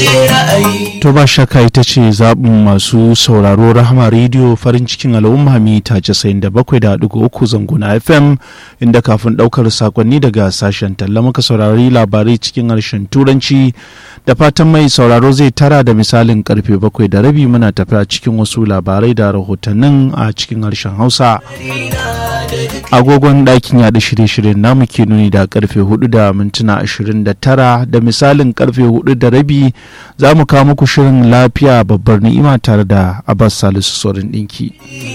To ba shakka ita ce zaɓin masu sauraro Rahama rediyo farin cikin al'umma mita 97.3 zanguna FM inda kafin ɗaukar sakonni daga sashen talla muka saurari labarai cikin harshen turanci da fatan mai sauraro zai tara da misalin karfe bakwai da rabi muna tafiya cikin wasu labarai da rahotannin a cikin harshen Hausa. agogon ɗakin yaɗa shirye-shiryen namu ke nuni da karfe 4 da mintuna 29 da misalin karfe 4 da rabi za mu kawo muku shirin lafiya babbar ni'ima tare da abbas salisu sorin ɗinki.